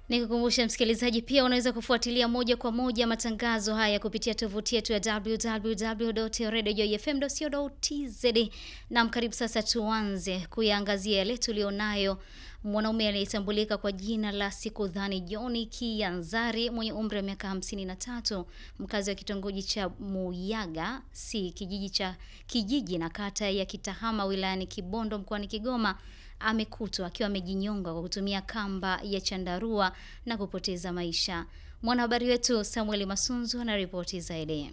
Nikukumbusha msikilizaji, pia unaweza kufuatilia moja kwa moja matangazo haya kupitia tovuti yetu ya www.radiojoyfm.co.tz. Na karibu sasa, tuanze kuyaangazia yale tulionayo. Mwanaume aliyetambulika kwa jina la Sikudhani John Kianzari mwenye umri wa miaka 53 mkazi wa kitongoji cha Muyaga si kijiji cha kijiji na kata ya Kitahama wilayani Kibondo mkoani Kigoma amekutwa akiwa amejinyonga kwa kutumia kamba ya chandarua na kupoteza maisha. Mwanahabari wetu Samuel Masunzu ana ripoti zaidi.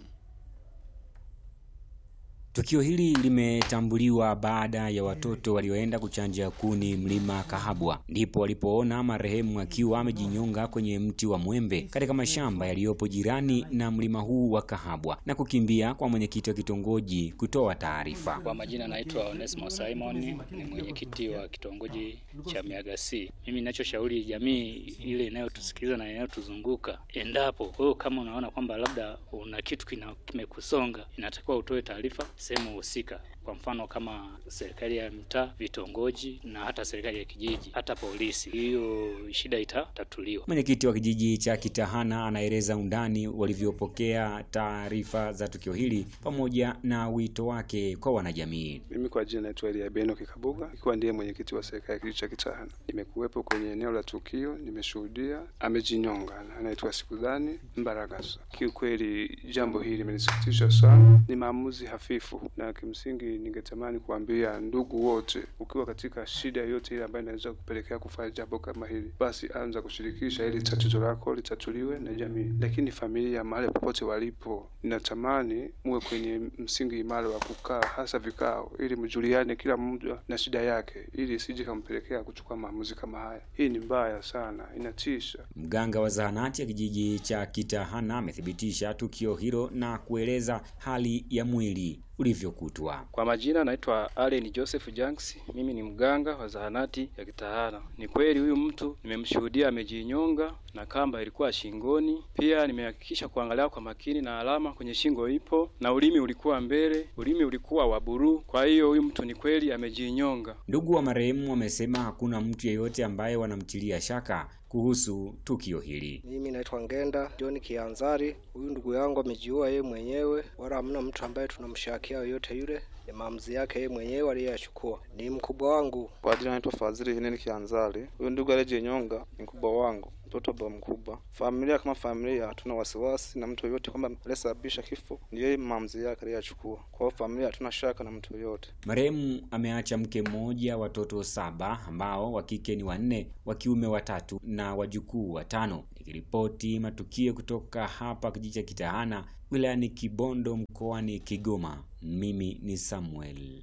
Tukio hili limetambuliwa baada ya watoto walioenda kuchanja kuni mlima Kahabwa, ndipo walipoona marehemu akiwa amejinyonga kwenye mti wa mwembe katika mashamba yaliyopo jirani na mlima huu wa Kahabwa na kukimbia kwa mwenyekiti wa kitongoji kutoa taarifa. Kwa majina naitwa Onesmo Simon, ni mwenyekiti wa kitongoji cha Miaga C. Mimi ninachoshauri jamii ile inayotusikiliza na inayotuzunguka, endapo wewe kama unaona kwamba labda una kitu kimekusonga, inatakiwa utoe taarifa sehemu husika, kwa mfano kama serikali ya mtaa, vitongoji na hata serikali ya kijiji, hata polisi. Hiyo shida itatatuliwa. Mwenyekiti wa kijiji cha Kitahana anaeleza undani walivyopokea taarifa za tukio hili pamoja na wito wake kwa wanajamii. Mimi kwa jina naitwa Elia Beno Kikabuga, ikiwa ndiye mwenyekiti wa serikali ya kijiji cha Kitahana. Nimekuwepo kwenye eneo la tukio, nimeshuhudia amejinyonga, anaitwa Sikudhani Mbaragasa. Kiukweli jambo hili limenisikitisha sana, ni maamuzi hafifu na kimsingi ningetamani kuambia ndugu wote, ukiwa katika shida yoyote ile ambayo inaweza kupelekea kufanya jambo kama hili, basi anza kushirikisha ili tatizo lako litatuliwe na jamii. Lakini familia, mahali popote walipo, ninatamani muwe kwenye msingi imara wa kukaa, hasa vikao, ili mjuliane kila mmoja na shida yake, ili isije kampelekea kuchukua maamuzi kama haya. Hii ni mbaya sana, inatisha. Mganga wa zahanati ya kijiji cha Kitahana amethibitisha tukio hilo na kueleza hali ya mwili ulivyokutwa. Kwa majina naitwa Allen Joseph Janks, mimi ni mganga wa zahanati ya Kitahana. Ni kweli huyu mtu nimemshuhudia amejinyonga na kamba ilikuwa shingoni. Pia nimehakikisha kuangalia kwa makini na alama kwenye shingo ipo na ulimi ulikuwa mbele, ulimi ulikuwa wa buluu. Kwa hiyo huyu mtu ni kweli amejinyonga. Ndugu wa marehemu wamesema hakuna mtu yeyote ambaye wanamtilia shaka kuhusu tukio hili. Mimi naitwa Ngenda John Kianzari. Huyu ndugu yangu amejiua yeye mwenyewe, wala hamna mtu ambaye tunamshakia yoyote yule. Ni maamuzi yake yeye mwenyewe aliyoyachukua. Ni mkubwa wangu. Kwa jina naitwa Fadhili Heneni Kianzari. Huyu ndugu aliyejinyonga ni mkubwa wangu mtoto baba mkubwa. Familia kama familia, hatuna wasiwasi na mtu yoyote kwamba aliyesababisha kifo ni yeye, maamuzi yake aliyochukua. Kwa hiyo familia, hatuna shaka na mtu yoyote. Marehemu ameacha mke mmoja, watoto saba ambao wa kike ni wanne, wa kiume watatu na wajukuu watano. Nikiripoti matukio kutoka hapa kijiji cha Kitahana wilayani Kibondo mkoani Kigoma, mimi ni Samuel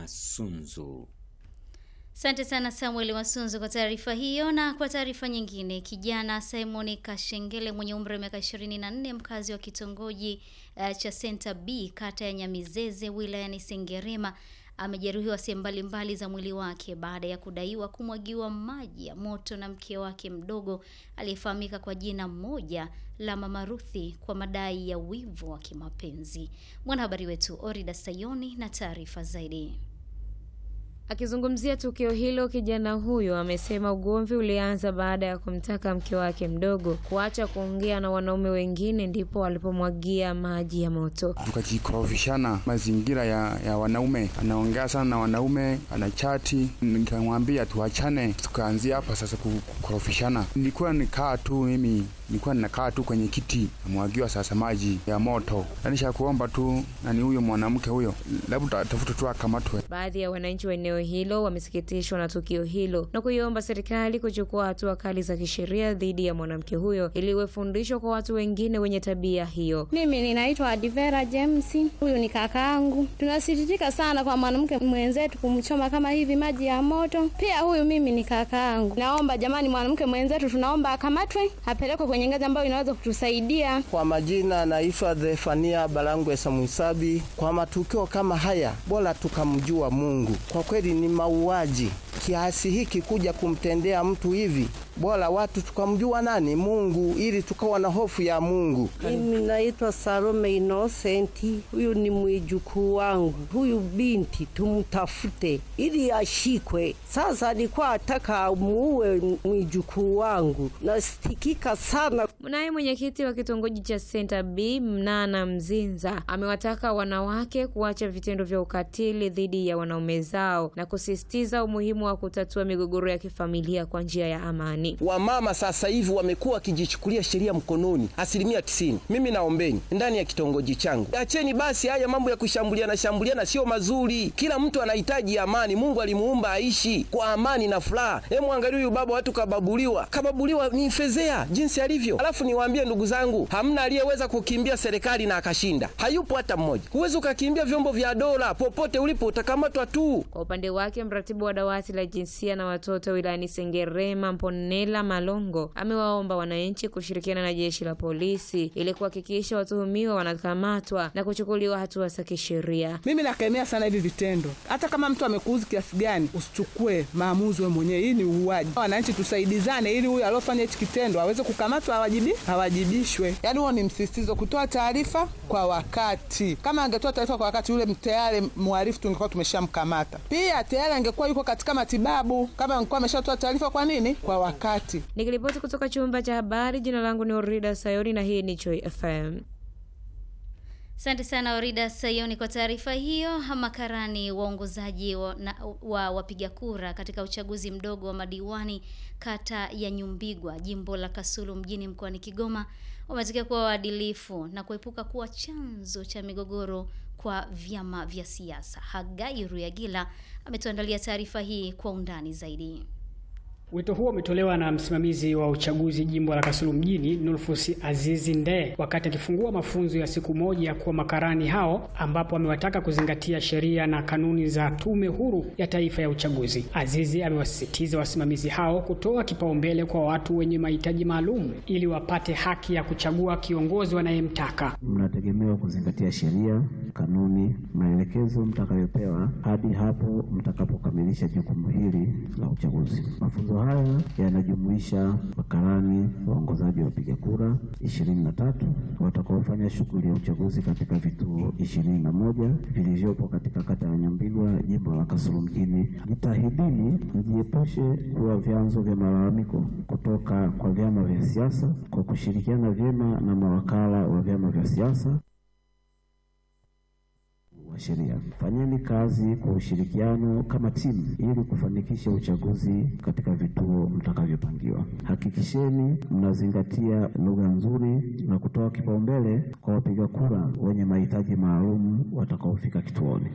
Masunzu. Asante sana Samuel Masunzu kwa taarifa hiyo. Na kwa taarifa nyingine, kijana Simon Kashengele mwenye umri wa miaka 24 mkazi wa kitongoji uh, cha Center B kata ya Nyamizeze wilayani Sengerema amejeruhiwa sehemu mbalimbali za mwili wake baada ya kudaiwa kumwagiwa maji ya moto na mke wake mdogo aliyefahamika kwa jina moja la Mama Ruthi kwa madai ya wivu wa kimapenzi. Mwanahabari wetu Orida Sayoni na taarifa zaidi. Akizungumzia tukio hilo, kijana huyo amesema ugomvi ulianza baada ya kumtaka mke wake mdogo kuacha kuongea na wanaume wengine, ndipo walipomwagia maji ya moto. Tukajikorofishana mazingira ya, ya wanaume, anaongea sana na wanaume, anachati. Nikamwambia tuachane, tukaanzia hapa sasa kukorofishana. Nilikuwa nikaa tu mimi nilikuwa ninakaa tu kwenye kiti, namwagiwa sasa maji ya moto. Anisha kuomba tu nani huyo mwanamke huyo, labda tafuta tu akamatwe. Baadhi ya wananchi wa eneo hilo wamesikitishwa na tukio hilo na kuiomba serikali kuchukua hatua kali za kisheria dhidi ya mwanamke huyo ili iwe fundisho kwa watu wengine wenye tabia hiyo. Mimi ninaitwa Adivera James, huyu ni kakaangu. Tunasikitika sana kwa mwanamke mwenzetu kumchoma kama hivi maji ya moto. Pia huyu mimi ni kakaangu. Naomba jamani, mwanamke mwenzetu tunaomba akamatwe, apelekwe kwenye ngazi ambayo inaweza kutusaidia. Kwa majina naitwa Zefania Balangwe Samwisabi. Kwa matukio kama haya, bora tukamjua Mungu. Kwa kweli kweli ni mauaji kiasi hiki kuja kumtendea mtu hivi. Bora watu tukamjua nani Mungu, ili tukawa na hofu ya Mungu. Mimi naitwa Salome Inosenti, huyu ni mwijukuu wangu. Huyu binti tumtafute ili ashikwe. Sasa alikuwa ataka amuue mwijukuu wangu, nasitikika sana. Naye mwenyekiti wa kitongoji cha Center B Mnana Mzinza amewataka wanawake kuacha vitendo vya ukatili dhidi ya wanaume zao na kusisitiza umuhimu wa kutatua migogoro ya kifamilia kwa njia ya amani. Wamama sasa hivi wamekuwa wakijichukulia sheria mkononi asilimia tisini. Mimi naombeni ndani ya kitongoji changu, acheni basi haya mambo ya kushambuliana shambuliana, sio mazuri. Kila mtu anahitaji amani. Mungu alimuumba aishi kwa amani na furaha. Hemu angalia huyu baba, watu kababuliwa, kababuliwa ni fezea jinsi alivyo. Alafu niwaambie ndugu zangu, hamna aliyeweza kukimbia serikali na akashinda, hayupo hata mmoja. Huwezi ukakimbia vyombo vya dola, popote ulipo utakamatwa tu. Kwa upande wake, mratibu wa dawati la jinsia na watoto wilayani Sengerema Mponela Malongo amewaomba wananchi kushirikiana na jeshi la polisi ili kuhakikisha watuhumiwa wanakamatwa na kuchukuliwa hatua za kisheria. Mimi nakemea sana hivi vitendo. Hata kama mtu amekuuzi kiasi gani, usichukue maamuzi wewe mwenyewe. Hii ni uuaji. Wananchi tusaidizane, ili huyu aliofanya hichi kitendo aweze kukamatwa, awajibi awajibishwe. Yaani huo ni msisitizo, kutoa taarifa kwa wakati. Kama angetoa taarifa kwa wakati, yule tayari mhalifu tungekuwa tumeshamkamata. Pia tayari angekuwa yuko katika matibabu, kama angekuwa ameshatoa taarifa. Kwa nini? Kwa wakati. Nikiripoti kutoka chumba cha habari, jina langu ni Orida Sayoni na hii ni Joy FM. Asante sana Orida Sayoni kwa taarifa hiyo. Makarani waongozaji wa, na, wa wapiga kura katika uchaguzi mdogo wa madiwani kata ya Nyumbigwa jimbo la Kasulu mjini mkoani Kigoma wametakiwa kuwa waadilifu na kuepuka kuwa chanzo cha migogoro kwa vyama vya siasa. Hagai Ruyagila ametuandalia taarifa hii kwa undani zaidi. Wito huo umetolewa na msimamizi wa uchaguzi jimbo la Kasulu mjini Nulfus Azizi Ndee wakati akifungua mafunzo ya siku moja kwa makarani hao, ambapo amewataka kuzingatia sheria na kanuni za Tume Huru ya Taifa ya Uchaguzi. Azizi amewasisitiza wasimamizi hao kutoa kipaumbele kwa watu wenye mahitaji maalum ili wapate haki ya kuchagua kiongozi wanayemtaka. Mnategemewa kuzingatia sheria, kanuni, maelekezo mtakayopewa hadi hapo mtakapokamilisha jukumu hili la uchaguzi. Mafunzo haya yanajumuisha makarani waongozaji wa wapiga kura ishirini na tatu watakaofanya shughuli ya uchaguzi katika vituo ishirini na moja vilivyopo katika kata ya Nyambigwa jimbo la Kasulu mjini. Jitahidini mjiepushe kuwa vyanzo vya malalamiko kutoka kwa vyama vya siasa kwa kushirikiana vyema na mawakala wa vyama vya siasa wa sheria. Fanyeni kazi kwa ushirikiano kama timu ili kufanikisha uchaguzi katika vituo mtakavyopangiwa. Hakikisheni mnazingatia lugha nzuri na kutoa kipaumbele kwa wapiga kura wenye mahitaji maalum watakaofika kituoni.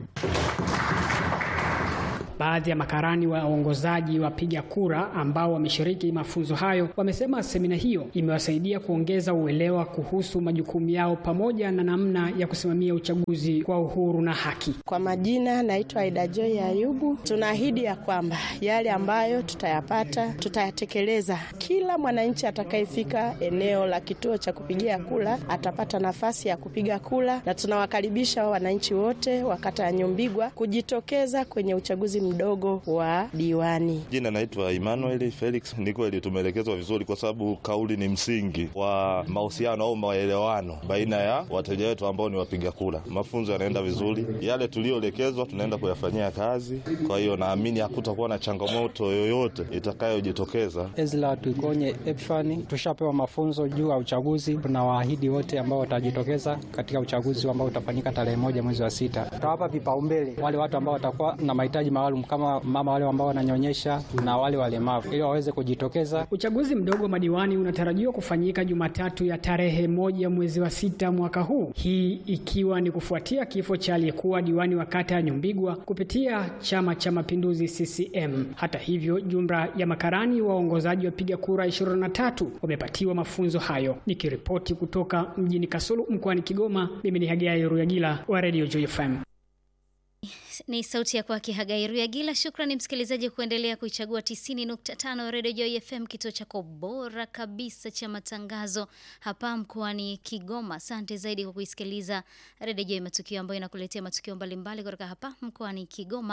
Baadhi ya makarani waongozaji wapiga kura ambao wameshiriki mafunzo hayo wamesema semina hiyo imewasaidia kuongeza uelewa kuhusu majukumu yao pamoja na namna ya kusimamia uchaguzi kwa uhuru na haki. Kwa majina naitwa Aida Joy Ayubu. Tunaahidi ya kwamba yale ambayo tutayapata tutayatekeleza. Kila mwananchi atakayefika eneo la kituo cha kupigia kura atapata nafasi ya kupiga kura, na tunawakaribisha wananchi wote wa kata ya Nyumbigwa kujitokeza kwenye uchaguzi mdogo wa diwani. Jina naitwa Emmanuel Felix. Ni kweli tumeelekezwa vizuri, kwa sababu kauli ni msingi wa mahusiano au maelewano baina ya wateja wetu ambao ni wapiga kura. Mafunzo yanaenda vizuri, yale tuliyoelekezwa tunaenda kuyafanyia kazi. Kwa hiyo naamini hakutakuwa na changamoto yoyote itakayojitokeza. Ezra Tuikonye Epfani, tushapewa mafunzo juu ya uchaguzi. Tunawaahidi wote ambao watajitokeza katika uchaguzi ambao utafanyika tarehe moja mwezi wa sita, tutawapa vipaumbele wale watu ambao watakuwa na mahitaji maalum kama mama wale ambao wananyonyesha na wale walemavu ili waweze kujitokeza. Uchaguzi mdogo wa madiwani unatarajiwa kufanyika Jumatatu ya tarehe moja mwezi wa sita mwaka huu, hii ikiwa ni kufuatia kifo cha aliyekuwa diwani wa kata ya Nyumbigwa kupitia Chama cha Mapinduzi CCM. Hata hivyo, jumla ya makarani waongozaji wapiga kura 23 wamepatiwa mafunzo hayo. Nikiripoti kutoka mjini Kasulu mkoani Kigoma, mimi ni Hagai Ruyagila wa Radio Joy FM. Ni sauti ya kwake Hagai Ruyagila. Shukrani msikilizaji kuendelea kuichagua 90.5 Radio Joy FM, kituo chako bora kabisa cha matangazo hapa mkoani Kigoma. Asante zaidi kwa kuisikiliza Radio Joy Matukio, ambayo inakuletea matukio mbalimbali kutoka hapa mkoani Kigoma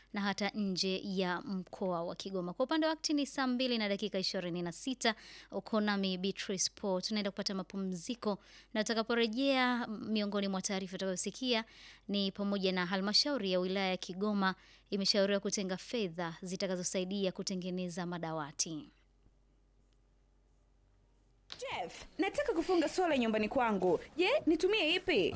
na hata nje ya mkoa wa Kigoma. Kwa upande wa wakati ni saa mbili na dakika ishirini na sita. Uko nami Beatrice Paul, tunaenda kupata mapumziko na tutakaporejea, miongoni mwa taarifa utakayosikia ni pamoja na halmashauri ya wilaya ya Kigoma imeshauriwa kutenga fedha zitakazosaidia kutengeneza madawati. Jeff, nataka kufunga sola nyumbani kwangu. Je, nitumie ipi?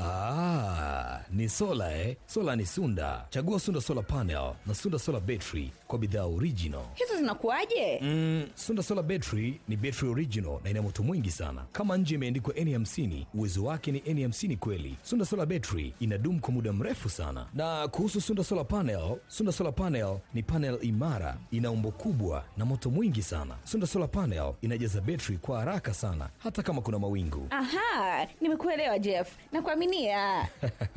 Ah, ni sola eh? Sola ni Sunda. Chagua Sunda Solar Panel na Sunda Solar Battery kwa bidhaa original. Hizo zinakuwaje? Mm, Sunda Solar Battery ni battery original na ina moto mwingi sana. Kama nje imeandikwa N50, uwezo wake ni N50 kweli. Sunda Solar Battery inadumu kwa muda mrefu sana. Na kuhusu Sunda Solar Panel, Sunda Solar Panel ni panel imara, ina umbo kubwa na moto mwingi sana. Sunda Solar Panel inajaza battery kwa haraka sana hata kama kuna mawingu. Aha, nimekuelewa Jeff. Nakuaminia.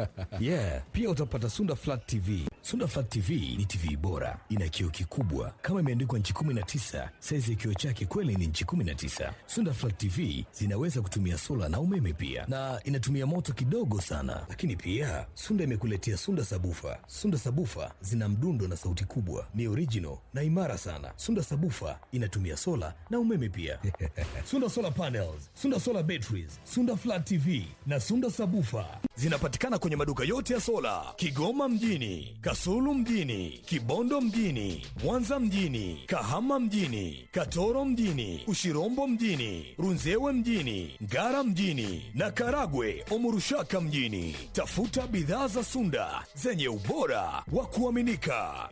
yeah, pia utapata Sunda Flat TV. Sunda Flat TV ni TV bora, ina kioo kikubwa kama imeandikwa nchi 19. Saizi ya kioo chake kweli ni nchi 19. Sunda Flat TV zinaweza kutumia sola na umeme pia, na inatumia moto kidogo sana. Lakini pia Sunda imekuletea Sunda Sabufa. Sunda Sabufa zina mdundo na sauti kubwa, ni original na imara sana. Sunda Sabufa inatumia sola na umeme pia. Sunda Solar Panels, Sunda Solar Batteries, Sunda Flat TV na Sunda Sabufa zinapatikana kwenye maduka yote ya sola Kigoma mjini, Kasulu mjini, Kibondo mjini, Mwanza mjini, Kahama mjini, Katoro mjini, Ushirombo mjini, Runzewe mjini, Ngara mjini na Karagwe Omurushaka mjini. Tafuta bidhaa za Sunda zenye ubora wa kuaminika.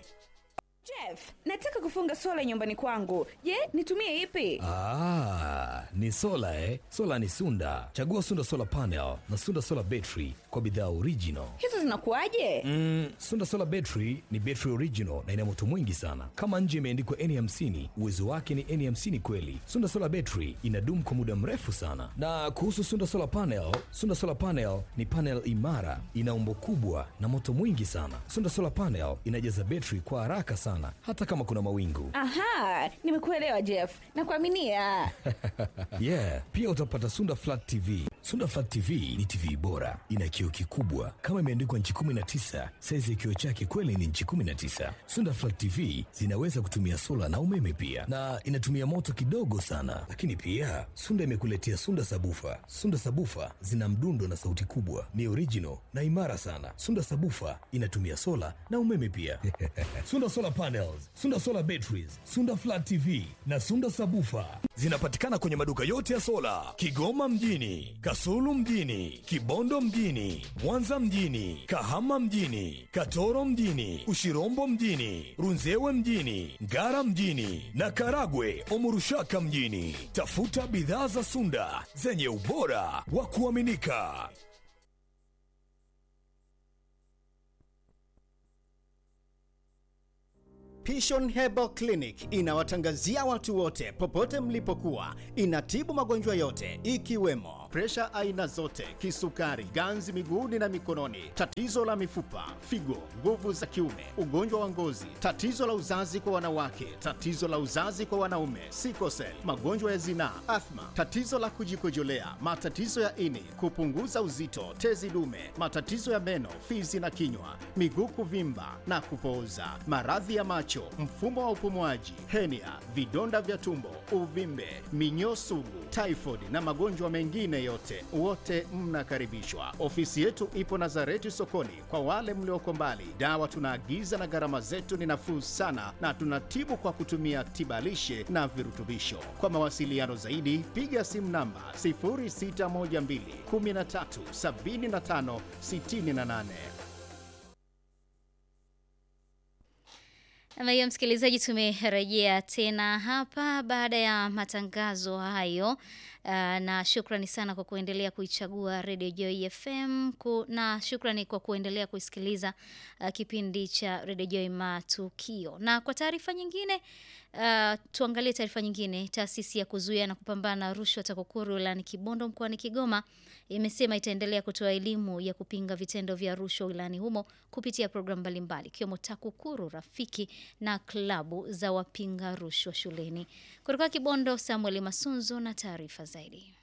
Jeff, nataka kufunga sola nyumbani kwangu. Je, nitumie ipi? Ah, ni sola eh? Sola ni Sunda. Chagua Sunda Solar Panel na Sunda Solar Battery kwa bidhaa original. Hizo zinakuwaje? Mm, Sunda Solar Battery ni battery original na ina moto mwingi sana. Kama nje imeandikwa N50, uwezo wake ni N50 kweli. Sunda Solar Battery inadumu kwa muda mrefu sana. Na kuhusu Sunda Solar Panel, Sunda Solar Panel ni panel imara, ina umbo kubwa na moto mwingi sana. Sunda Solar Panel inajaza battery kwa haraka sana hata kama kuna mawingu. Aha, nimekuelewa Jeff. Nakuaminia. yeah, pia utapata Sunda Flat TV. Sunda Flat TV ni TV bora, ina kioo kikubwa kama imeandikwa nchi 19. Saizi ya kioo chake kweli ni nchi 19. Sunda Flat TV zinaweza kutumia sola na umeme pia, na inatumia moto kidogo sana. Lakini pia Sunda imekuletea Sunda Sabufa. Sunda Sabufa zina mdundo na sauti kubwa, ni original na imara sana. Sunda Sabufa inatumia sola na umeme pia. Sunda Solar Panels, Sunda Solar Batteries, Sunda Flat TV na Sunda Sabufa zinapatikana kwenye maduka yote ya sola Kigoma mjini, Kasulu mjini, Kibondo mjini, Mwanza mjini, Kahama mjini, Katoro mjini, Ushirombo mjini, Runzewe mjini, Ngara mjini na Karagwe Omurushaka mjini. Tafuta bidhaa za Sunda zenye ubora wa kuaminika. Pishon Herbal Clinic inawatangazia watu wote popote mlipokuwa. Inatibu magonjwa yote ikiwemo presha aina zote, kisukari, ganzi miguuni na mikononi, tatizo la mifupa, figo, nguvu za kiume, ugonjwa wa ngozi, tatizo la uzazi kwa wanawake, tatizo la uzazi kwa wanaume, sikosel, magonjwa ya zinaa, athma, tatizo la kujikojolea, matatizo ya ini, kupunguza uzito, tezi dume, matatizo ya meno, fizi na kinywa, miguu kuvimba na kupooza, maradhi ya macho, mfumo wa upumuaji, henia, vidonda vya tumbo, uvimbe, minyoo sugu, typhoid na magonjwa mengine yote, wote mnakaribishwa. Ofisi yetu ipo Nazareti sokoni. Kwa wale mlioko mbali, dawa tunaagiza na gharama zetu ni nafuu sana, na tunatibu kwa kutumia tibalishe na virutubisho. Kwa mawasiliano zaidi, piga simu namba 0612 13 75 68. Ama hiyo msikilizaji, tumerejea tena hapa baada ya matangazo hayo. Uh, na shukrani sana kwa kuendelea kuichagua Radio Joy FM ku, na shukrani kwa kuendelea kusikiliza uh, kipindi cha Radio Joy Matukio. Na kwa taarifa nyingine uh, tuangalie taarifa nyingine. Taasisi ya kuzuia na kupambana na rushwa TAKUKURU wilayani Kibondo mkoani Kigoma imesema itaendelea kutoa elimu ya kupinga vitendo vya rushwa wilayani humo kupitia programu mbalimbali ikiwemo TAKUKURU Rafiki na klabu za wapinga rushwa shuleni. Kutoka Kibondo, Samuel Masunzo na taarifa zaidi.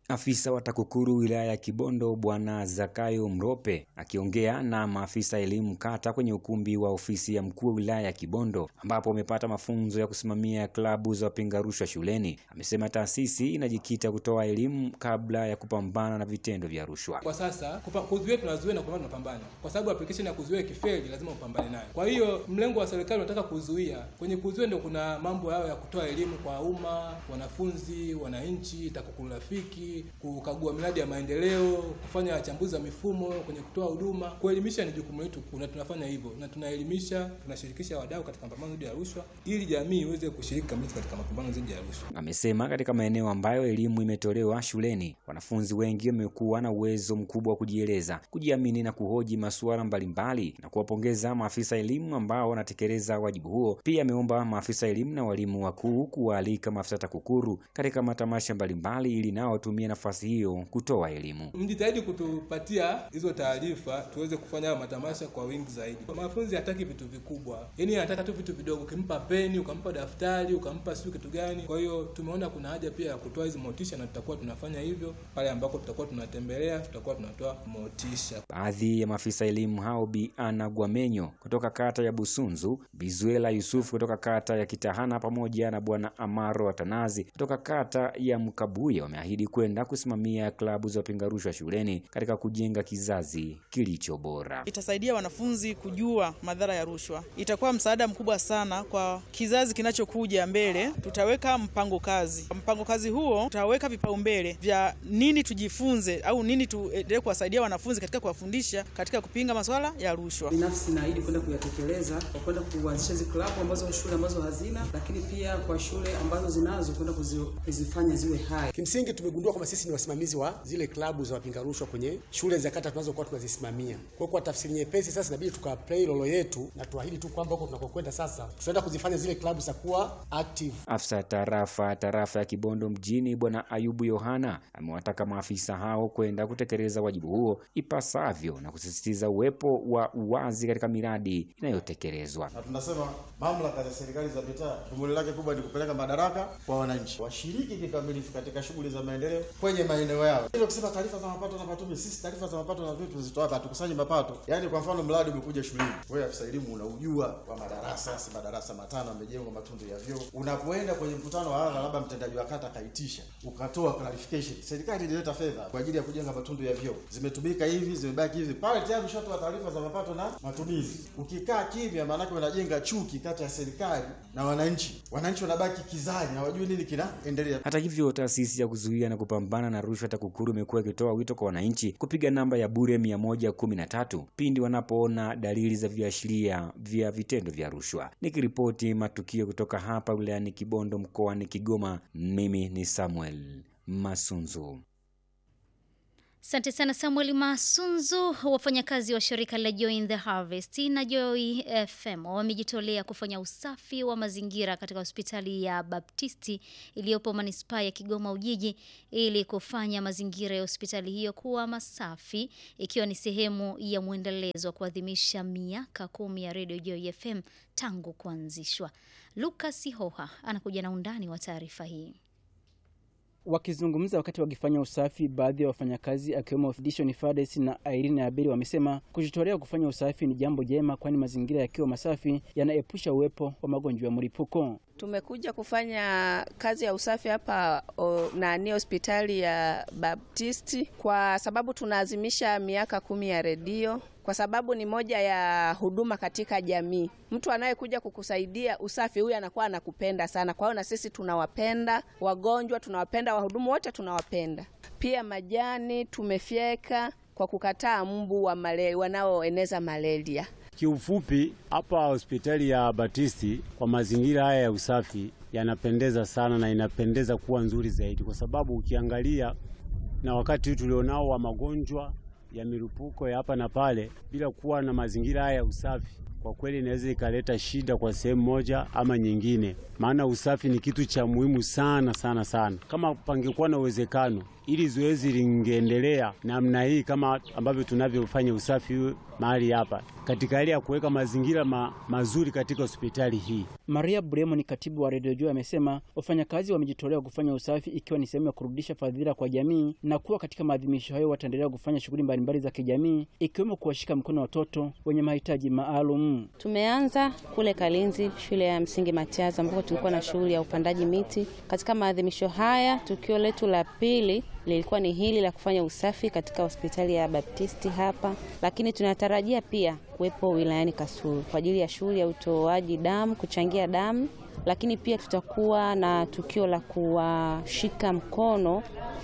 Afisa wa TAKUKURU wilaya ya Kibondo Bwana Zakayo Mrope akiongea na maafisa elimu kata kwenye ukumbi wa ofisi ya mkuu wa wilaya ya Kibondo ambapo wamepata mafunzo ya kusimamia klabu za wapinga rushwa shuleni, amesema taasisi inajikita kutoa elimu kabla ya kupambana na vitendo vya rushwa. Kwa sasa kupa- kuzuia tunazuia na kupambana tunapambana, kwa sababu application ya kuzuia kifeli lazima upambane nayo. Kwa hiyo mlengo wa serikali unataka kuzuia. Kwenye kuzuia ndio kuna mambo yao ya kutoa elimu kwa umma, wanafunzi, wananchi, TAKUKURU rafiki, kukagua miradi ya maendeleo, kufanya wachambuzi wa mifumo kwenye kutoa huduma. Kuelimisha ni jukumu letu, na tunafanya hivyo, na tunaelimisha, tunashirikisha wadau katika mapambano dhidi ya rushwa, ili jamii iweze kushiriki kamilifu katika mapambano dhidi ya rushwa. Amesema katika maeneo ambayo elimu imetolewa shuleni, wanafunzi wengi wamekuwa na uwezo mkubwa wa kujieleza, kujiamini na kuhoji masuala mbalimbali na kuwapongeza maafisa elimu ambao wanatekeleza wajibu huo. Pia ameomba maafisa elimu na walimu wakuu kuwaalika maafisa TAKUKURU katika matamasha mbalimbali ili nao watumie nafasi hiyo kutoa elimu. Mjitahidi kutupatia hizo taarifa tuweze kufanya hayo matamasha kwa wingi zaidi. Mwanafunzi hataki vitu vikubwa, yaani anataka tu vitu vidogo. Ukimpa peni, ukampa daftari, ukampa sio kitu gani. Kwa hiyo tumeona kuna haja pia ya kutoa hizi motisha, na tutakuwa tunafanya hivyo pale ambako tutakuwa tunatembelea, tutakuwa tunatoa motisha. Baadhi ya maafisa elimu hao Bi Ana Gwamenyo kutoka kata ya Busunzu, Bizuela Yusufu kutoka kata ya Kitahana pamoja na Bwana Amaro Atanazi kutoka kata ya Mkabuye wameahidi kwenda kusimamia klabu za wapinga rushwa shuleni katika kujenga kizazi kilicho bora. Itasaidia wanafunzi kujua madhara ya rushwa. Itakuwa msaada mkubwa sana kwa kizazi kinachokuja mbele. Tutaweka mpango kazi. Mpango kazi huo tutaweka vipaumbele vya nini tujifunze au nini tuendelee kuwasaidia wanafunzi katika kuwafundisha katika kupinga masuala ya rushwa. Binafsi naahidi kwenda kuyatekeleza kwa kwenda kuanzisha hizi klabu ambazo shule ambazo hazina, lakini pia kwa shule ambazo zinazo kwenda kuzi- kuzifanya ziwe hai. Kimsingi tumegundua kwamba sisi ni wasimamizi wa zile klabu za wapinga rushwa kwenye shule za kata tunazokuwa tunazisimamia. Kwa hiyo kwa tafsiri nyepesi, sasa inabidi tukaplay rolo yetu na tuahidi tu kwamba huko tunakokwenda sasa tutaenda kuzifanya zile klabu za kuwa active. Afisa tarafa tarafa ya Kibondo mjini Bwana Ayubu Yohana amewataka maafisa hao kwenda kutekeleza wajibu huo ipasavyo na kusisitiza uwepo wa uwazi katika miradi inayotekelezwa. na tunasema mamlaka za serikali za mitaa dhumuni lake kubwa ni kupeleka madaraka kwa wananchi, washiriki kikamilifu katika shughuli za maendeleo kwenye maeneo yao. Hilo kusema taarifa za mapato na matumizi, sisi taarifa za mapato na vitu tuzitoa hapa, hatukusanyi mapato. Yaani kwa mfano mradi umekuja shuleni, wewe afisa elimu unaujua kwa madarasa, si madarasa matano yamejengwa matundu ya vyoo. Unapoenda kwenye mkutano wa hadhara, labda mtendaji wa kata akaitisha, ukatoa clarification, serikali ilileta fedha kwa ajili ya kujenga matundu ya vyoo, zimetumika hivi, zimebaki hivi, pale tayari ushatoa taarifa za mapato na matumizi. Ukikaa kimya, maanake unajenga chuki kati ya serikali na wananchi. Wananchi wanabaki kizani, hawajui nini kinaendelea. Hata hivyo, taasisi ya kuzuia na kupambana na rushwa TAKUKURU imekuwa ikitoa wito kwa wananchi kupiga namba ya bure mia moja kumi na tatu pindi wanapoona dalili za viashiria vya vitendo vya rushwa. Nikiripoti matukio kutoka hapa wilayani Kibondo mkoani Kigoma, mimi ni Samuel Masunzu. Asante sana Samuel Masunzu. Wafanyakazi wa shirika la Joy the Harvest na Joy FM wamejitolea kufanya usafi wa mazingira katika hospitali ya Baptisti iliyopo manispaa ya Kigoma Ujiji ili kufanya mazingira ya hospitali hiyo kuwa masafi ikiwa ni sehemu ya mwendelezo wa kuadhimisha miaka kumi ya Radio Joy FM tangu kuanzishwa. Lucas Hoha anakuja na undani wa taarifa hii. Wakizungumza wakati wakifanya usafi, baadhi ya wafanyakazi akiwemo Dishon Fades na Irene Abeli wamesema kujitolea kufanya usafi ni jambo jema, kwani mazingira yakiwa masafi yanaepusha uwepo wa magonjwa ya mlipuko. Tumekuja kufanya kazi ya usafi hapa o, nani hospitali ya Baptisti kwa sababu tunaazimisha miaka kumi ya redio kwa sababu ni moja ya huduma katika jamii. Mtu anayekuja kukusaidia usafi, huyu anakuwa anakupenda sana. Kwa hiyo na sisi tunawapenda wagonjwa, tunawapenda wahudumu wote, tunawapenda pia. Majani tumefyeka kwa kukataa mbu wa malaria wanaoeneza malaria. Kiufupi, hapa hospitali ya Batisti kwa mazingira haya ya usafi yanapendeza sana na inapendeza kuwa nzuri zaidi, kwa sababu ukiangalia na wakati tulionao wa magonjwa ya milipuko ya hapa na pale, bila kuwa na mazingira haya ya usafi, kwa kweli inaweza ikaleta shida kwa sehemu moja ama nyingine, maana usafi ni kitu cha muhimu sana sana sana. Kama pangekuwa na uwezekano ili zoezi lingeendelea namna hii kama ambavyo tunavyofanya usafi mahali hapa, katika hali ya kuweka mazingira ma, mazuri katika hospitali hii. Maria Bremo ni katibu wa Radio Joy amesema wafanyakazi wamejitolea kufanya usafi ikiwa ni sehemu ya kurudisha fadhila kwa jamii, na kuwa katika maadhimisho hayo wataendelea kufanya shughuli mbalimbali za kijamii ikiwemo kuwashika mkono watoto wenye mahitaji maalum. Tumeanza kule Kalinzi, shule ya msingi Matiaza, ambapo tulikuwa na shughuli ya upandaji miti. Katika maadhimisho haya, tukio letu la pili lilikuwa ni hili la kufanya usafi katika hospitali ya Baptisti hapa, lakini tunatarajia pia kuwepo wilayani Kasulu kwa ajili ya shughuli ya utoaji damu, kuchangia damu, lakini pia tutakuwa na tukio la kuwashika mkono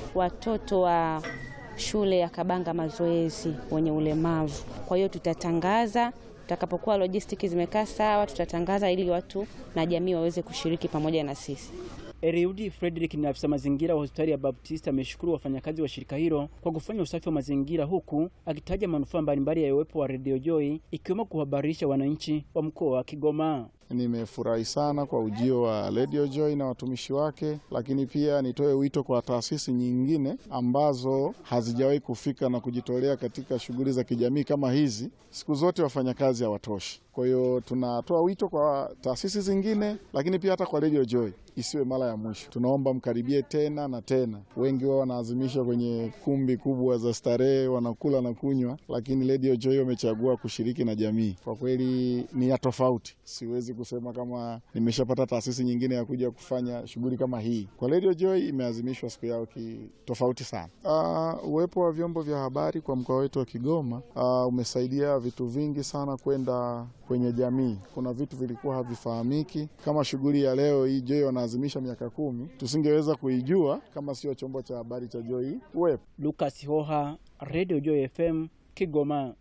watoto wa shule ya Kabanga mazoezi wenye ulemavu. Kwa hiyo tutatangaza tutakapokuwa lojistiki zimekaa sawa, tutatangaza ili watu na jamii waweze kushiriki pamoja na sisi. Eriudi Frederick ni afisa mazingira wa hospitali ya Baptist ameshukuru wafanyakazi wa shirika hilo kwa kufanya usafi wa mazingira huku akitaja manufaa mbalimbali ya uwepo wa Radio Joy ikiwemo kuhabarisha wananchi wa mkoa wa Kigoma. Nimefurahi sana kwa ujio wa Radio Joy na watumishi wake, lakini pia nitoe wito kwa taasisi nyingine ambazo hazijawahi kufika na kujitolea katika shughuli za kijamii kama hizi. Siku zote wafanyakazi hawatoshi, kwa hiyo tunatoa wito kwa taasisi zingine, lakini pia hata kwa Radio Joy isiwe mara ya mwisho. Tunaomba mkaribie tena na tena. Wengi wao wanaadhimisha kwenye kumbi kubwa za starehe, wanakula na kunywa, lakini Radio Joy wamechagua kushiriki na jamii. Kwa kweli ni ya tofauti, siwezi kusema kama nimeshapata taasisi nyingine ya kuja kufanya shughuli kama hii. Kwa Radio Joy imeadhimishwa siku yao tofauti sana. Uh, uwepo wa vyombo vya habari kwa mkoa wetu wa Kigoma uh, umesaidia vitu vingi sana kwenda kwenye jamii. Kuna vitu vilikuwa havifahamiki kama shughuli ya leo hii Joy wanaazimisha miaka kumi, tusingeweza kuijua kama sio chombo cha habari cha Joy uwepo. Lucas Hoha, Radio Joy FM, Kigoma.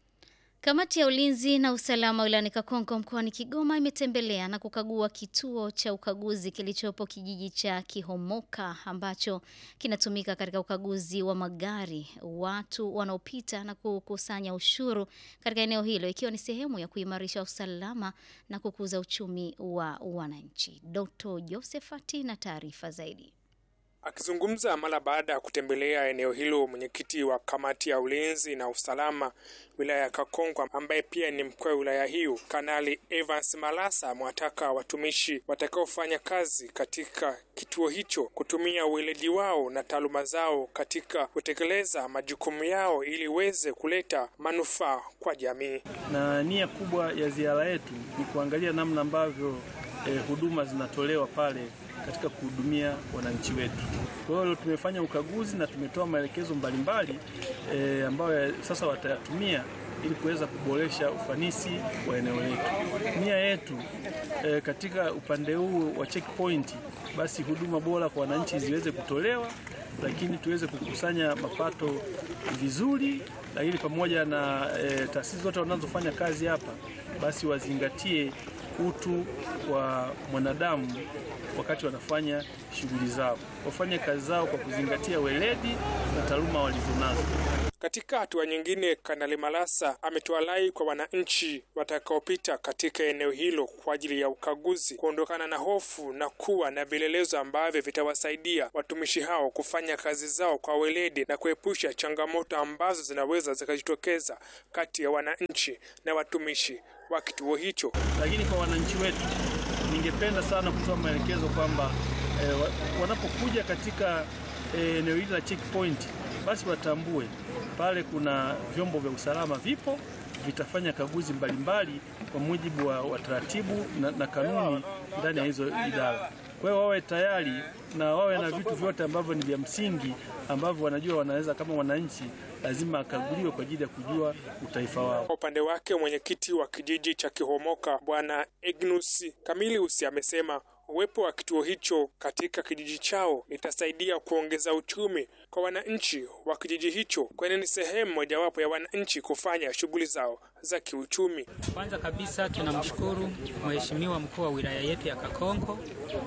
Kamati ya ulinzi na usalama wilayani Kakonko mkoani Kigoma imetembelea na kukagua kituo cha ukaguzi kilichopo kijiji cha Kihomoka ambacho kinatumika katika ukaguzi wa magari, watu wanaopita na kukusanya ushuru katika eneo hilo ikiwa ni sehemu ya kuimarisha usalama na kukuza uchumi wa wananchi. Dr. Josephati na taarifa zaidi. Akizungumza mara baada ya kutembelea eneo hilo, mwenyekiti wa kamati ya ulinzi na usalama wilaya ya Kakonko ambaye pia ni mkuu wa wilaya hiyo, Kanali Evans Malasa amewataka watumishi watakaofanya kazi katika kituo hicho kutumia ueledi wao na taaluma zao katika kutekeleza majukumu yao ili iweze kuleta manufaa kwa jamii. Na nia kubwa ya ziara yetu ni kuangalia namna ambavyo eh, huduma zinatolewa pale katika kuhudumia wananchi wetu. Kwa hiyo tumefanya ukaguzi na tumetoa maelekezo mbalimbali e, ambayo sasa watayatumia ili kuweza kuboresha ufanisi wa eneo letu. Nia yetu e, katika upande huu wa checkpoint, basi huduma bora kwa wananchi ziweze kutolewa, lakini tuweze kukusanya mapato vizuri, lakini pamoja na e, taasisi zote wanazofanya kazi hapa, basi wazingatie utu wa mwanadamu wakati wanafanya shughuli zao, wafanye kazi zao kwa kuzingatia weledi na taaluma walizonazo. Katika hatua nyingine, Kanali Malasa ametoa rai kwa wananchi watakaopita katika eneo hilo kwa ajili ya ukaguzi kuondokana na hofu na kuwa na vielelezo ambavyo vitawasaidia watumishi hao kufanya kazi zao kwa weledi na kuepusha changamoto ambazo zinaweza zikajitokeza kati ya wananchi na watumishi wa kituo hicho. Lakini kwa wananchi wetu, ningependa sana kutoa maelekezo kwamba eh, wanapokuja katika eneo eh, hili la checkpoint, basi watambue pale kuna vyombo vya usalama vipo, vitafanya kaguzi mbalimbali kwa mujibu wa, wa taratibu na, na kanuni ndani ya hizo idara. Kwa hiyo wawe tayari na wawe na vitu vyote ambavyo ni vya msingi ambavyo wanajua wanaweza kama wananchi lazima akaguliwe kwa ajili ya kujua utaifa wao. Kwa upande wake mwenyekiti wa kijiji cha Kihomoka Bwana Ignus Kamilius amesema uwepo wa kituo hicho katika kijiji chao itasaidia kuongeza uchumi kwa wananchi wa kijiji hicho, kwani ni sehemu mojawapo ya wananchi kufanya shughuli zao za kiuchumi. Kwanza kabisa tunamshukuru Mheshimiwa mkuu wa wilaya yetu ya Kakonko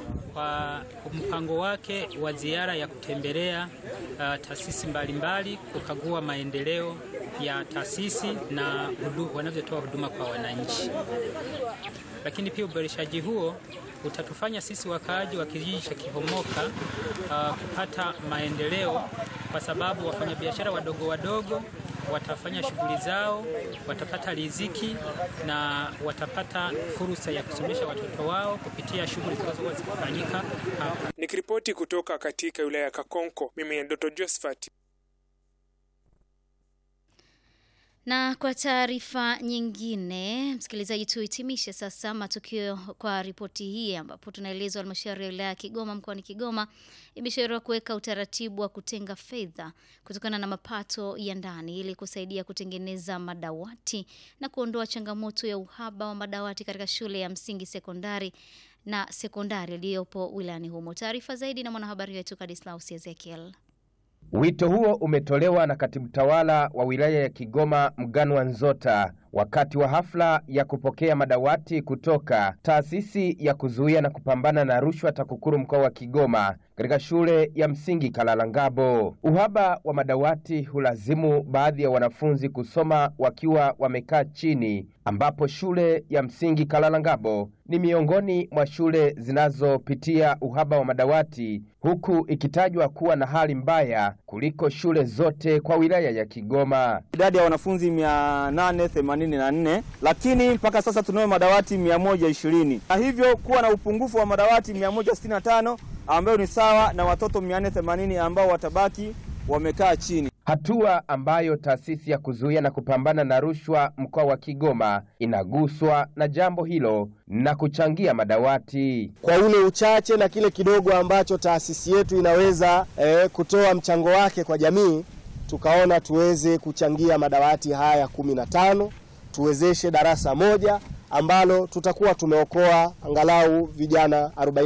kwa mpango wake wa ziara ya kutembelea uh, taasisi mbalimbali kukagua maendeleo ya taasisi na hudu, wanavyotoa huduma kwa wananchi. Lakini pia uboreshaji huo utatufanya sisi wakaaji wa kijiji cha Kihomoka uh, kupata maendeleo kwa sababu wafanyabiashara wadogo wadogo watafanya shughuli zao, watapata riziki na watapata fursa ya kusomesha watoto wao kupitia shughuli zitakazokuwa zikifanyika hapa. Nikiripoti kutoka katika wilaya ya Kakonko, mimi ni Doto Josephat. Na kwa taarifa nyingine, msikilizaji, tuhitimishe sasa matukio kwa ripoti hii, ambapo tunaelezwa halmashauri ya wilaya ya Kigoma mkoani Kigoma imeshauriwa kuweka utaratibu wa kutenga fedha kutokana na mapato ya ndani ili kusaidia kutengeneza madawati na kuondoa changamoto ya uhaba wa madawati katika shule ya msingi, sekondari na sekondari iliyopo wilayani humo. Taarifa zaidi na mwanahabari wetu Kadislaus Ezekiel. Wito huo umetolewa na katibu tawala wa wilaya ya Kigoma Mganwa Nzota wakati wa hafla ya kupokea madawati kutoka taasisi ya kuzuia na kupambana na rushwa TAKUKURU mkoa wa Kigoma katika shule ya msingi Kalalangabo. Uhaba wa madawati hulazimu baadhi ya wanafunzi kusoma wakiwa wamekaa chini, ambapo shule ya msingi Kalalangabo ni miongoni mwa shule zinazopitia uhaba wa madawati, huku ikitajwa kuwa na hali mbaya kuliko shule zote kwa wilaya ya Kigoma. idadi ya wanafunzi 884 lakini mpaka sasa tunayo madawati 120 na hivyo kuwa na upungufu wa madawati 165 ambayo ni sawa na watoto 480 ambao watabaki wamekaa chini. hatua ambayo taasisi ya kuzuia na kupambana na rushwa mkoa wa Kigoma inaguswa na jambo hilo na kuchangia madawati. kwa ule uchache na kile kidogo ambacho taasisi yetu inaweza eh, kutoa mchango wake kwa jamii, tukaona tuweze kuchangia madawati haya kumi na tano tuwezeshe darasa moja ambalo tutakuwa tumeokoa angalau vijana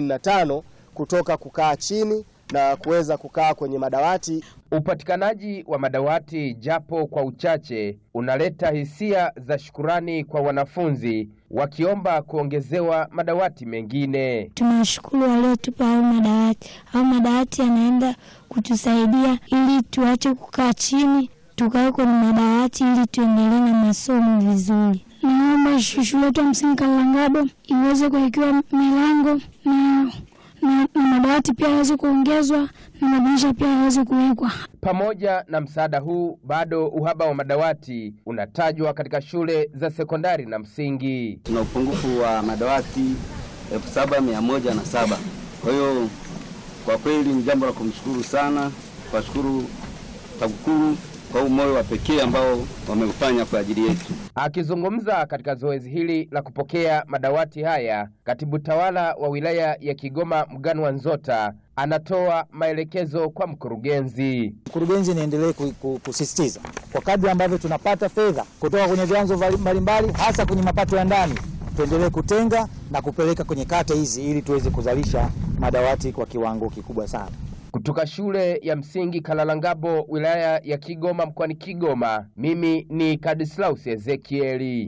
45 kutoka kukaa chini na kuweza kukaa kwenye madawati. Upatikanaji wa madawati japo kwa uchache unaleta hisia za shukurani kwa wanafunzi wakiomba kuongezewa madawati mengine. Tunawashukuru waliotupa hayo madawati. Hayo madawati yanaenda kutusaidia ili tuache kukaa chini, tukae kwenye madawati ili tuendelee na masomo vizuri. Naomba shule yetu ya msingi Kalangabo iweze kuwekewa milango na, na, na madawati pia yaweze kuongezwa na madirisha pia yaweze kuwekwa. Pamoja na msaada huu, bado uhaba wa madawati unatajwa katika shule za sekondari na msingi. tuna upungufu wa madawati elfu saba mia moja na saba. Kwa hiyo kwa kweli ni jambo la kumshukuru sana, kuwashukuru TAKUKURU kwa huu moyo wa pekee ambao wameufanya kwa ajili yetu. Akizungumza katika zoezi hili la kupokea madawati haya, katibu tawala wa wilaya ya Kigoma Mganwa Nzota anatoa maelekezo kwa mkurugenzi. Mkurugenzi, niendelee ku- ku- kusisitiza kwa kadri ambavyo tunapata fedha kutoka kwenye vyanzo vali- mbalimbali, hasa kwenye mapato ya ndani, tuendelee kutenga na kupeleka kwenye kata hizi ili tuweze kuzalisha madawati kwa kiwango kikubwa sana. Kutoka shule ya msingi Kalalangabo, wilaya ya Kigoma, mkoani Kigoma, mimi ni Kadislaus Ezekieli.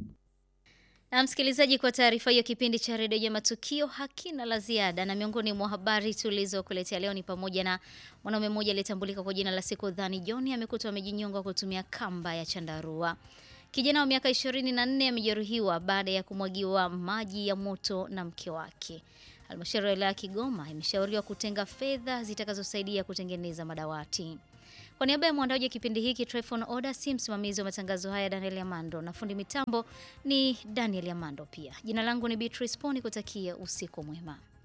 Na msikilizaji, kwa taarifa hiyo, kipindi cha redio ya matukio hakina la ziada, na miongoni mwa habari tulizokuletea leo ni pamoja na mwanaume mmoja aliyetambulika kwa jina la Siku Dhani John amekutwa amejinyonga kwa kutumia kamba ya chandarua. Kijana wa miaka 24 amejeruhiwa baada ya kumwagiwa maji ya moto na mke wake. Halmashauri ya wilaya ya Kigoma imeshauriwa kutenga fedha zitakazosaidia kutengeneza madawati. Kwa niaba ya mwandaji wa kipindi hiki Trefon Oda, si msimamizi wa matangazo haya Daniel Amando na fundi mitambo ni Daniel Amando pia. Jina langu ni Beatrice Poni, kutakia usiku mwema.